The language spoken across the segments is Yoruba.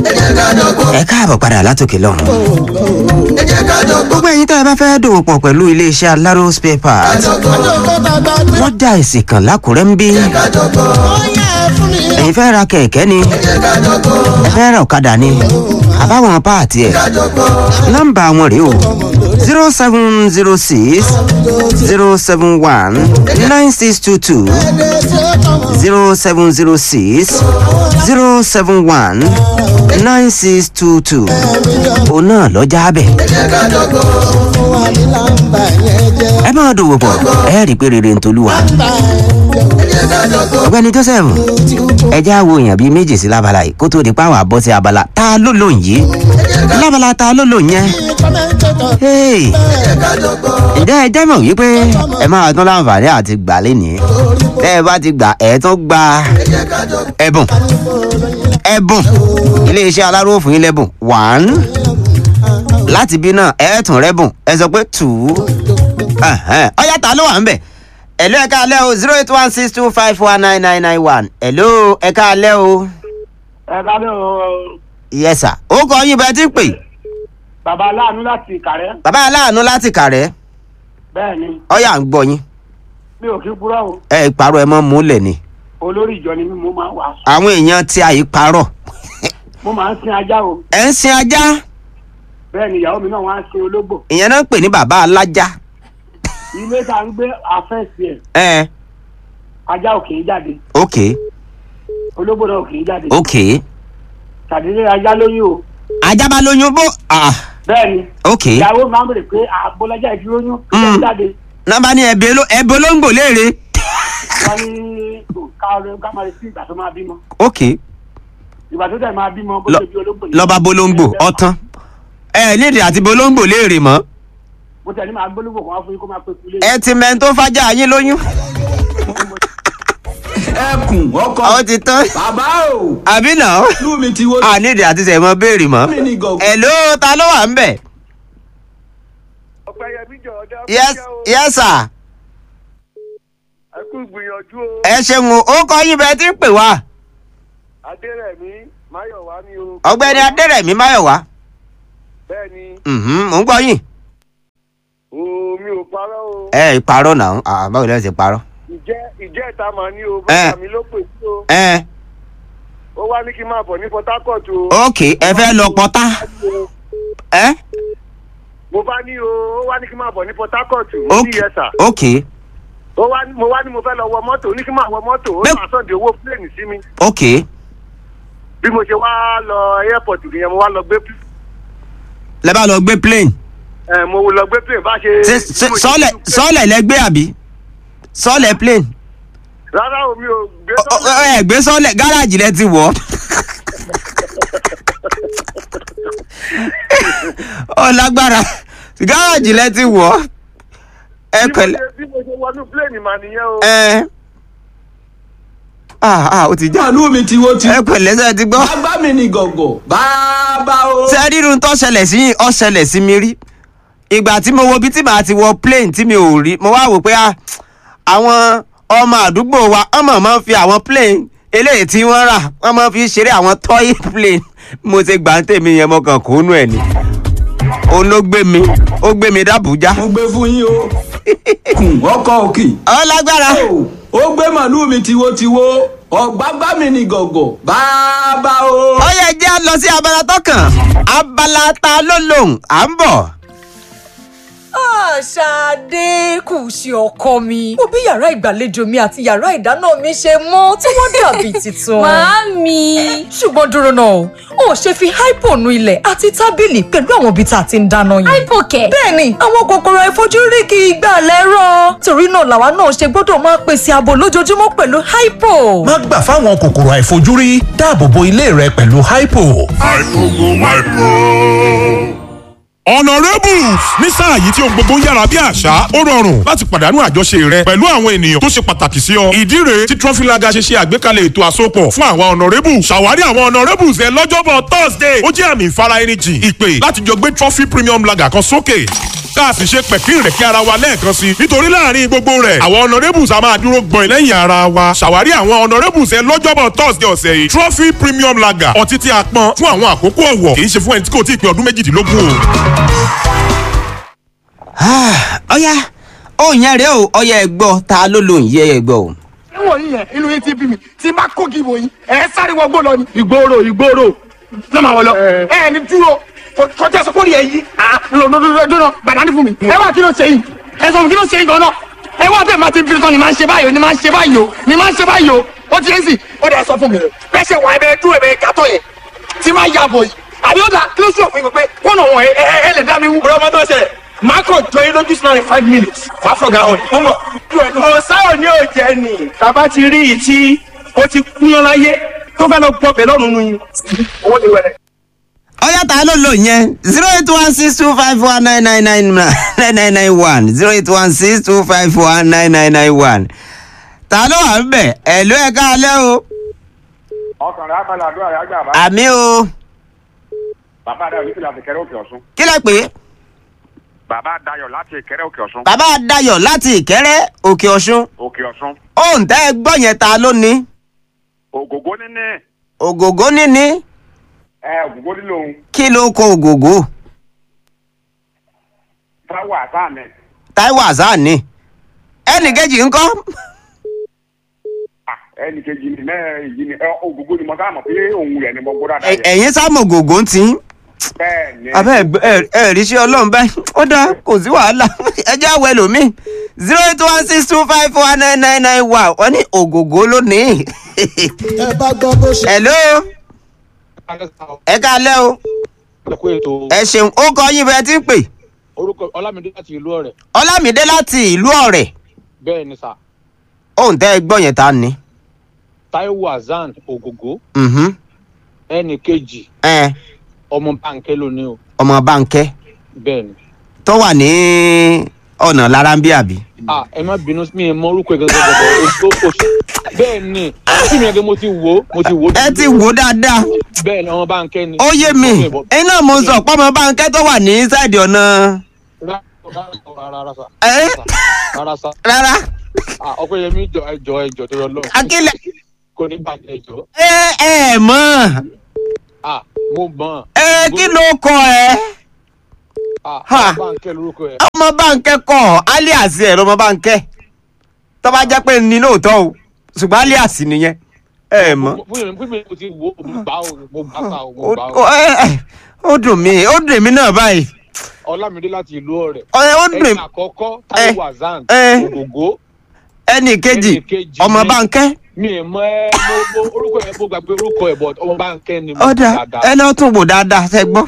ẹ káàbọ̀ padà látòkè lọ́hùn. gbogbo ẹ̀yin tá ẹ bá fẹ́ dòwò pọ̀ pẹ̀lú iléeṣẹ́ aláró spare parts wọ́n dá èsì kan lákùrẹ́ ń bí. ẹ̀yin fẹ́ ra kẹ̀kẹ́ ni ẹ fẹ́ ra ọ̀kadà ni àbáwọn páàtì ẹ̀ nọ́mbà wọn rèé o zero seven zero six zero seven one nine six two two zero seven zero six zero seven one nine six two two òun náà lọ́jà bẹ̀. ẹ máa dòwò pọ̀ ẹ rí i pé rere ń tolúwa. ọ̀gbẹ́ni joseph ẹ já wo èèyàn bíi méjì sí lábala yìí kó tó di páwọn àbọ̀ sí abala ta ló lòun yìí lábala ta ló lòun yẹn. Hey, ǹjẹ́ ẹ jẹ́ mọ̀ wípé ẹ máa tún láǹfààní àti gbà lénìí tẹ́ ẹ bá ti gbà ẹ̀ tún gba ẹ̀bùn ẹ̀bùn iléeṣẹ́ aláró fún yín lẹ́bùn one láti bí náà ẹ̀ tún rẹ́bùn ẹ sọ pé two ọ̀yá ta ló wà ń bẹ̀ ẹ̀lú ẹ̀ka alẹ́ o zero eight one six two five four nine nine nine one ẹ̀lú ẹ̀ka alẹ́ o. ẹ ká lé o yes sir ó kọ yín bẹ́ẹ̀ tí ń pè bàbá aláàánú láti ìkàrẹ́ bàbá aláàánú láti kàrẹ́ bẹ́ẹ̀ ni ọ̀yà ń gbọ́ yín mi ò kí purọ́ o ẹ ìparọ́ ẹ mọ́ múlẹ̀ ni olórí ìjọ ni mí mo máa ń wàásù àwọn èèyàn tí a yìí parọ́ mo máa ń sin ajá o ẹ̀ ń sin ajá bẹ́ẹ̀ ni ìyàwó mi náà wá ń sin ológbò ìyẹn náà ń pè ní bàbá alájá ilé tá à ń gbé àfẹ́sì ẹ̀ ẹ ajá ò kì í jáde ok ológbò náà ò kì í jáde ok tàdílé ajá lóyún o ajá bá lóyún bó ah bẹ́ẹ̀ ni ok ìyàwó máa ń bèrè pé àbólájà ìfi lóyún kí ló Mm. jáde nọ́mbà ní ẹ̀bẹ̀ ló ẹ̀bẹ̀ olóńgbò léèrè wọ́n ní ká ká máa retí ìgbà tó máa bímọ ok ìgbà tó dẹ̀ máa bímọ bó Lọ- ṣe bí ológbò ni. lọ́ba bolóńgbò ọ̀tán ẹ nídìí àti bolóńgbò léèrè mọ́ mo tẹ̀lé máa gbólógbò kan wá fún yín kó máa pé kulé ẹ ti mẹ́ni tó fájà yín lóyún ẹkùn ọkọ ọ ti tán bàbá o àbí náà lú mi ti wo a nídìí àti sẹ̀mọ́ béèrè mọ́ mi ní gọ̀gọ̀. ẹ̀ ló ta ló wà ń bẹ̀ ọ̀pẹ̀yẹmí jọ ọ̀dà yes yes sir ẹ kú gbìyànjú o ẹ ṣeun o ó kọ yín bẹ́ẹ̀ tí ń pè wá adérẹ̀mí máyọ̀wá ni o. ọ̀gbẹ́ni adẹ́rẹ̀mí máyọ̀wá bẹ́ẹ̀ ni Mhm, mò ń gbọ́ yín o mi ò parọ́ o ẹ ìparọ́ náà ah, báwo lẹ́yìn ṣe parọ́ ìjẹ́ ìjẹ́ ìta mà ní o Eh. bàbá mi ló pè sí o ẹ ó wá ní kí n máa bọ̀ ní port harcourt o. ok ẹ fẹ́ lọ pọ́tá ẹ mo bá ní o ó wá ní kí n máa bọ̀ ní port harcourt o mo ok ní yẹsà ok ó wá ní mo wá ní mo fẹ́ lọ wọ mọ́tò ó ní kí n máa wọ mọ́tò ó Bẹ́ẹ̀- máa sàn di owó plane sí mi ok bí mo ṣe wá lọ airport nìyẹn mo wá lọ gbé pl- lẹ bá lọ gbé plane ẹ mo lọ gbé plane bá ṣe. ṣe bí ṣe- mo ṣe sọ́ọ̀lẹ̀ gbé plane- sọ́ọ̀lẹ̀ lẹ gbé àbí sọ́ọ̀lẹ̀ plane rárá o mi ò gbé Ọ- ọ- sọ́ọ̀lẹ̀. ẹ gbé sọ́ọ̀lẹ̀ gáràjì lẹ ti wọ̀ ọ lágbára gáràjì lẹ ti wọ̀ ẹ Bí mo pẹ̀lẹ́ ṣe- bí mo ṣe wọnú plane mà nìyẹn o. ẹ ah ah ó ti já màálù mi ti wo ti ẹ pẹ̀lẹ́ sẹ ti gbọ́. bàbá mi ní gọ̀gọ̀ bàbá o. ṣe rírun tó ṣẹlẹ̀ sí yín, ó ṣẹlẹ̀ sí mi rí ìgbà tí mo wo bí tí màá ti wọ plane tí mi ò rí mo wá wò pé ah, àwọn ọmọ àdúgbò wa ọmọ máa ń fi àwọn plane eléyìí tí wọ́n rà wọ́n máa ń fi ṣeré àwọn toy plane mo ṣe gbà ń tèmi yẹn mo kàn kónú ẹ̀ ni òun ló gbé mi ó gbé mi dábùjá mo gbé fún yín o kùn ọkọ òkì. ọ lágbára o ó gbé màálù mi tiwotiwo ọ̀gbágbá mi ní gọ̀gọ̀ bàbá o. ó yẹ jẹ́ lọ sí abala tó kàn abala ta ló lòun à ń bọ̀. Ah, Ṣadé kù ṣe ọkọ mi. Mo bí yàrá ìgbàlejò mi àti yàrá ìdáná mi ṣe mọ́ tí wọ́n dàbí tuntun. Màámi. Ṣùgbọ́n dúró náà o, ò ṣe fi hypo nu ilẹ̀ àti tábìlì pẹ̀lú àwọn ibi tá a ti ń dáná yẹn. Hypokẹ̀. Bẹ́ẹ̀ni, àwọn kòkòrò àìfojúrí kì í gbà lẹ́rọ̀. Torí náà làwa náà ṣe gbọ́dọ̀ máa pèsè ààbò lójoojúmọ́ pẹ̀lú hypo. má gbà fáwọn kòkòrò àìfojúrí dáàbò bo ilé rẹ pẹ̀lú hypo. honourables ní sáà yìí tí ohun gbogbo ń yára bí àṣá ó rọrùn láti pàdánù àjọṣe rẹ pẹ̀lú àwọn ènìyàn tó ṣe pàtàkì sí ọ. ìdí rèé tí trọfílaga ṣe ṣe àgbékalẹ̀ ètò àsopọ̀ fún àwọn honourables ṣàwárí àwọn honourables ẹ lọ́jọ́bọ̀ thursday ó jẹ́ àmì ìfara ẹni jìn ìpè láti jọ gbé trophy premium lager kan sókè ká a sì ṣe pẹ̀kín rẹ̀ kí ara wa lẹ́ẹ̀kan sí i nítorí láàrin gbogbo rẹ̀ àwọn honourables a máa dúró gbọ̀n lẹ́yìn ara wa ṣàwárí àwọn honourables ẹ lọ́jọ́bọ̀ thursday ọ̀sẹ̀ yìí trophy premium lager ọtí tí a pọn fún àwọn àkókò ọ̀wọ̀ kì í ṣe fún ẹni tí kò tí ì pé ọdún méjìdínlógún o. ọ̀yá ó yẹn rèé o ọ̀yá ẹ̀ gbọ́ ta ló lóun yẹ ẹ̀ gbọ́ o. wò yín yẹn inú yín ti bí mi tí n bá kó kí wò yín ẹ sáré wọgbó lọ ni. ìgboro ìgboro ló máa wọ lọ. ẹ ní dúró kọjá sọ kórìí ẹ yí. lọ́dọọdọ bàdánì fún mi. ẹ wá kí ló ṣe yìí ẹ sọ fún kí ló ṣe yìí gan-an. ẹ wá bẹ́ẹ̀ máa ti bí sọ ni máa ń ṣe báyìí o ni máa ń ṣe báyìí o ni máa ń ṣe báyìí o ó ti ń sìn ó dẹ̀ sọ fún mi. bẹ́ẹ̀ ṣe wà ẹ bẹ́ẹ̀ dúró ẹ bẹ́ẹ̀ gàtọ̀ yẹn tí máa yà bọ̀ yìí àbí ó dà kí ló ṣe òfin pé wọ́n náà wọ̀n ẹ ẹ lè dá mi wú. ọ̀rọ̀ ọmọ tó ṣẹlẹ̀ mákò jọ yín lójú sinmi ní five minutes wàá fọ̀gà ọ̀hún. mo mọ̀ ọ̀sáyọ̀ ni ò jẹ́ ni tàbá ti rí i tí ó ti kúnyán láyé tó fẹ́ lọ gbọ́ bẹ̀ lọ́rùn yín owó ti wẹ̀rẹ̀. ọ̀yá ta ló lò yẹn zero eight one six two five one nine nine nine nine nine nine one zero eight one six two five one nine nine nine one ta ló wà ń bẹ̀ ẹ̀ ló ẹ̀ ká alẹ́ o ọkàn rẹ abalẹ àdúrà rẹ àgbà bá. àmì o bàbá Dayọ̀ nípìnlẹ̀ àti Ìkẹrẹ́ Òkè Ọ̀ṣun. kí lẹ pé bàbá Dayọ̀ láti Ìkẹrẹ́ Òkè Ọ̀ṣun. bàbá Dayọ̀ láti Ìkẹ́rẹ́ Òkè Ọ̀ṣun Òkè Ọ̀ṣun. òun tẹ́ ẹ gbọ́ yẹn ta ló ní ògògó níní ògògó níní ẹ ògògó nílò òun kí ló kọ ògògó táwọn àtàmì. Táíwò àzá ni ẹnì kejì ńkọ́ ẹnì kejì mi náà yìí ni ẹ, ògògó ni mo sáà mọ̀ pé òun rẹ̀ ni mo gbọ́dọ̀ dá Ẹ- ẹ̀yin sáàmù ògògó ń tí bẹ́ẹ̀ ni abẹ́ ẹ ẹ rí sí ọlọ́run báyìí ó dáa kò sí wàhálà ẹ jẹ́ àwọ̀ ẹlòmíì zero eight one six two five four nine nine nine one wọ́n ní ògògó lónìí. ẹ bá gbọ́ bó ṣe. hello ẹ káalẹ́ o ẹkú ètò ẹ ṣeun ó kọ yín bẹ́ẹ̀ tí ń pè orúkọ ọlámídé láti ìlú ọ̀rẹ́ ọlámídé láti ìlú ọ̀rẹ́ bẹ́ẹ̀ ni sà òun tẹ́ ẹ gbọ́ yẹn ta ni. taiwo hasan ogogo Mhm. ẹnì kejì ẹ ọmọ báńkẹ́ lónìí o ọmọ báńkẹ́ bẹ́ẹ̀ ni tó wà ní ọ̀nà larambi àbí. ah ẹ má bínú mi ẹ mọ orúkọ ẹ gangan gangan oṣù oṣù bẹ́ẹ̀ ni tí mi yẹn mo ti wò ó mo ti wò ó ẹ ti wò ó dáadáa bẹ́ẹ̀ ni ọmọ báńkẹ́ ni ó yé mi ẹ̀yin náà mo sọ pé ọmọ báńkẹ́ tó wà ní sáìdì ọ̀nà. rárá rárá sà ẹ rárá sà rárá ah ọpẹ yẹn mi jọ ẹjọ ẹjọ tó yọ lọ akílẹ̀ kò ní bàjẹ́ ẹjọ ẹ ẹ mọ̀ ah mo mọ̀ ẹ kí ló kọ ẹ ah Ha. ọmọ báńkẹ́ lórúkọ ẹ ọmọ báńkẹ́ kọ alias ẹ lọmọ báńkẹ́ tó bá jẹ́ pé ní lóòótọ́ o ṣùgbọ́n alias nìyẹn ẹ mọ̀ fún mi fún mi mo ti wò ó mo gbà ó mo gbà sà ó mo ó gbà ó- ó ẹ- ẹ, ó dùn mí ó dùn mí náà báyìí ọlámídé láti ìlú ọ̀rẹ́ Ọ̀rẹ́, ó dùn ẹni mí àkọ́kọ́ taiwo hasan ẹ. ogogo ẹnì kejì ẹnì kejì ọmọ mi. báńkẹ́ mi ì mọ ẹ mo mo orúkọ ẹ mo gbàgbé orúkọ ẹ but ọmọ báńkẹ́ ni mo ọ̀dà dáadáa. ẹ náà tún wò dáadáa ṣe gbọ́.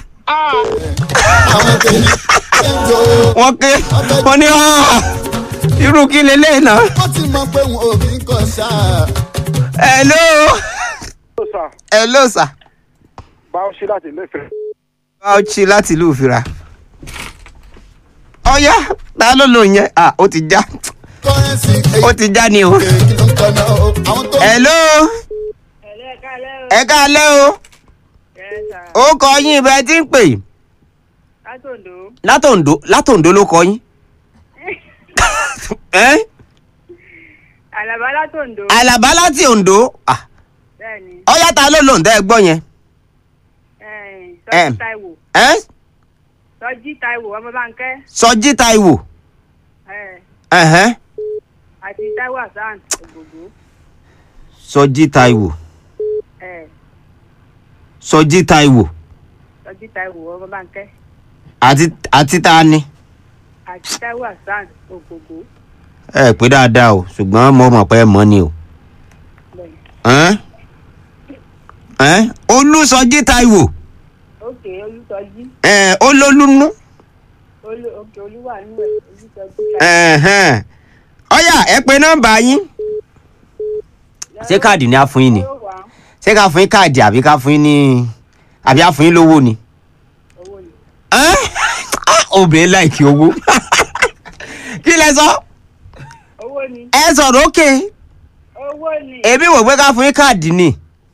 wọ́n ké wọ́n ní "Ah, irú kí lélẹ́yìn náà. wọ́n ti mọ pé wọn ò kí ń kọ ṣáà. hello Hello, sir. hello sir báwo ṣe láti ilé ìfẹ́. báwọ̀chí láti ìlú ìfira. ọ̀yá ta ló lò yẹn ah ó ti já kọ́rẹ́nsì ó ti já ni o. kí ló ń kọ́ náà o. àwọn tó hello ẹ káalẹ́ o ó kọ yín ibẹ̀ tí ń pè látòǹdó látòǹdó látòǹdó ló kọ yín. ẹ́ àlàbá látòǹdó àlàbá láti òǹdó ah bẹ́ẹ̀ni ọ̀yá ta ló lò ń tẹ́ ẹ gbọ́ yẹn. sọjí Em. taiwo ẹ́ sọjí taiwo ọmọ báńkẹ́ sọjí taiwo ẹ̀, ẹ̀hẹ́n àti taiwo hasan ògògó sọjí taiwo ẹ̀, sọjí taiwo sọjí taiwo ọmọ báńkẹ́ àti àti ta ni. àti taiwo hasan ògògó ẹ pé dáadáa o ṣùgbọ́n mo mọ̀ pé ẹ mọ̀ ni o. ẹ́n ẹ́n olùsọjí taiwo òkè olùsọjí ẹ̀ olólùnú olú òkè olúwa nínú ẹ̀ olùsọjí ẹ̀hẹ́n ọ̀yà ẹ pé nọ́mbà yín. ṣé káàdì ni a fún yín ni ṣé ká fún yín káàdì àbí ká fún yín ní àbí a fún yín lówó ni. ẹ́n Ah, obìnrin láìkí owó kí lẹ sọ owó ni ẹ sọ̀rọ̀ òkè owó ni èmi wò pé ká fún yín káàdì ni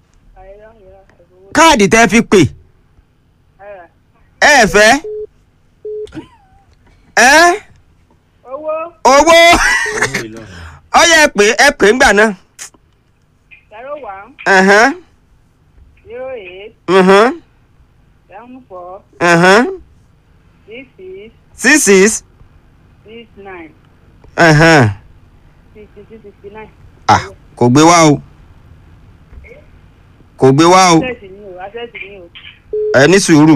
káàdì tẹ́ fi pè ẹ fẹ́ ẹ́ owó owó ọ yẹ pé ẹ pè ń gbà náà. zero one Ẹ̀hán, zero eight mhm, seven four ẹ̀hán, six six six six six nine ẹ̀hán. sixty six sixty nine. Ah, kò gbé wá o kò gbé wá o access ni o access ni o. ẹ ní sùúrù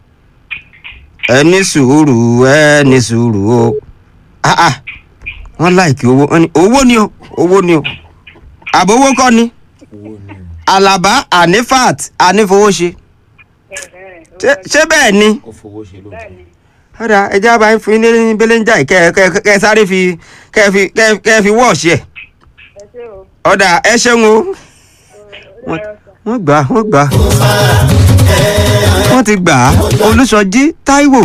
ẹ ní sùúrù ẹ ní sùúrù o ah ah wọn láìkí owó wọn ni owó ni o owó ni o àbówó kọ́ ni àlàbá ànífàt ànífowóṣe Ṣé- ṣé bẹ́ẹ̀ ni ọ̀dà ẹjẹ́ àbá ń fún yín ní belenja yìí kẹ́ ẹ- kẹ́ ẹ- kẹ́ ẹ sáré fi kẹ́ ẹ fi kẹ́ ẹ- kẹ́ ẹ fi wọ́ọ̀ṣì ẹ̀ ọ̀dà ẹ ṣeun o wọ́n wọ́n gbà á, wọ́n gbà á. wọ́n ti gbà á olùsọjí táíwò